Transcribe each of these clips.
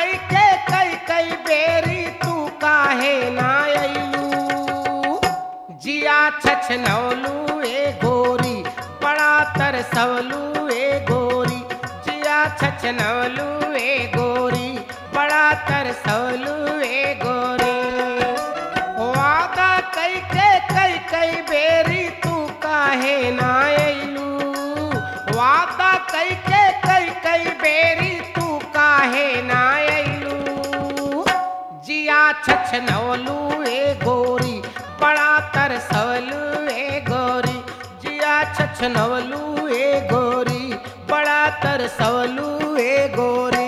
कई के कई कई बेरी तू काहे ना अइलू जिया छछनौलू ए गोरी बड़ा तरसवलू ए गोरी जिया छछनौलू ए गोरी बड़ा तरसवलू ए गोरी वादा कई के कई कई बेरी तू काहे ना अइलू वादा कई के कई कई बेरी तू काहे ना अइलू जिया छछनवलू ए गोरी बड़ा तरसवलू ए गोरी जिया छछनवलू ए गोरी बड़ा तरसवलू ए गोरी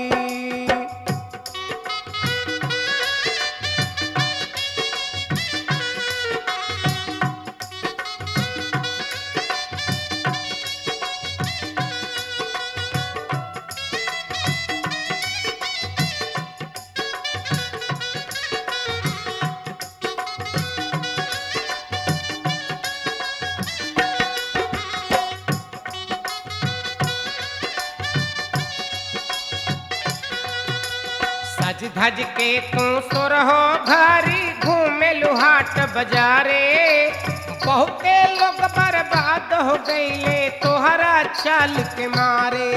सज धज के तू सुरहो घरी घूमे लुहाट बजारे बहुते लोग बर्बाद हो गईले तोहरा चाल के मारे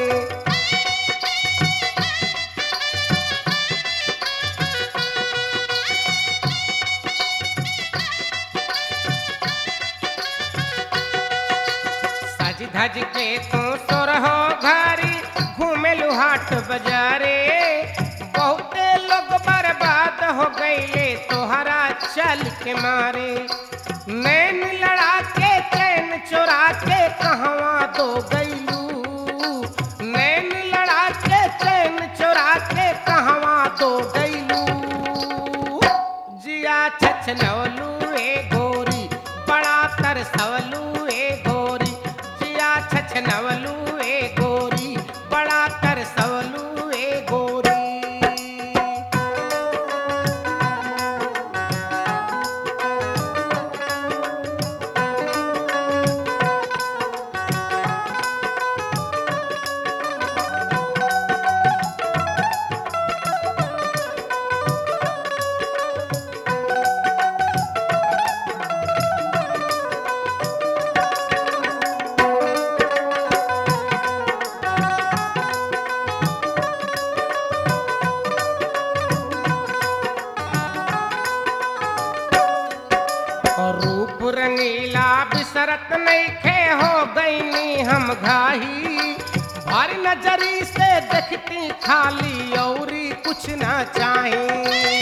सज धज के तू सुरहो घरी घूमे लुहाट बजारे बहुते लोग बर्बाद हो गईले तोहरा चल के मारे नैन लड़ा के चैन चुरा के कहवा दो गईलू नैन लड़ा के चैन चुरा के कहवा दो गईलू जिया छछनवलू ए गोरी बड़ा तरसवलू ए गोरी जिया छछनवलू ए गोरी बड़ा तरसवलू ए गोरी और रूप रंगीला बिसरत नईखे हो गईनी हम घाही भारी नजरी से देखती खाली औरी कुछ ना चाही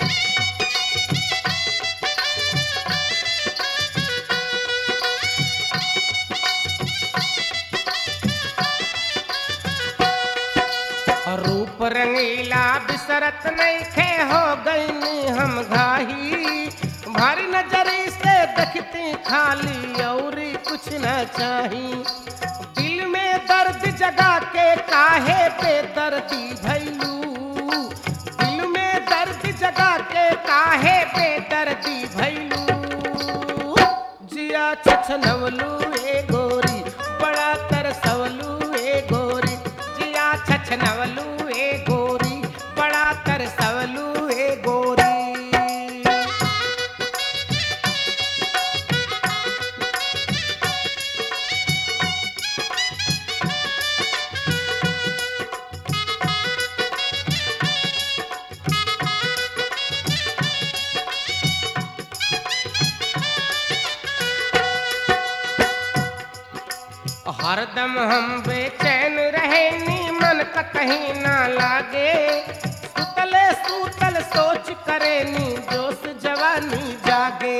रूप रंगीला बिसरत नईखे हो गईनी हम घाही भारी नजरी से देखती खाली और कुछ न चाही दिल में दर्द जगा के काहे बेदर्दी भैलू दिल में दर्द जगा के काहे बेदर्दी भैलू जिया छछनवलू ए गोरी बड़ा तरसवलू ए गोरी जिया छछनवलू ए गोरी बड़ा तरसवलू ए गोरी हरदम हम बेचैन रहे नी मन का कहीं ना लागे सुतले सूतल सोच करे नी जोश जवानी जागे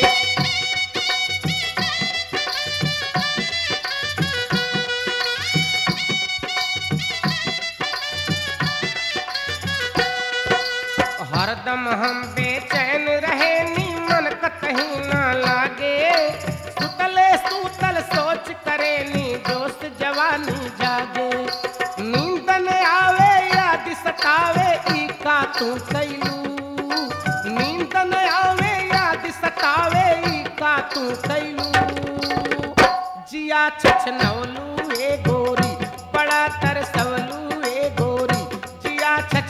हरदम हम बेचैन रहे नी मन का कहीं ना लागे सुतले सूतल सोच करे नी दोस्त जवानी जागे नींद न आवे याद सतावे ई का तू कैलू नींद न आवे याद सतावे ई का तू कैलू जिया छछनौलू ए गोरी बड़ा तरसवलू ए गोरी जिया छछ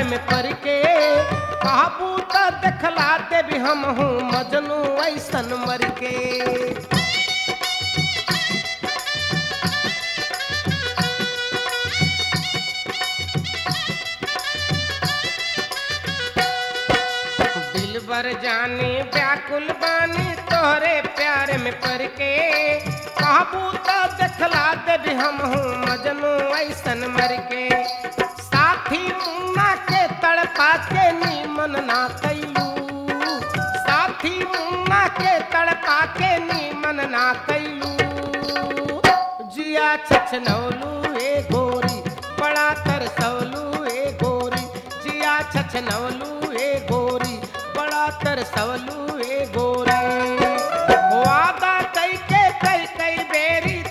में पड़ के काबू तो देखला दे भी हम हूँ मजनू ऐसन मर के दिल बर जानी व्याकुल बानी तोहरे प्यार में पड़ के काबू तो देखला दे भी हम हूँ मजनू ऐसन मर के साथी मुन्ना के तड़पा के नीमन ना कैलू साथी मुन्ना के तड़पा के नीमन ना कैलू जिया छछनौलू ए गोरी बड़ा तरसौलू ए गोरी जिया छछनौलू ए गोरी बड़ा तरसौलू ए गोरी वादा कई के कई कई बेरी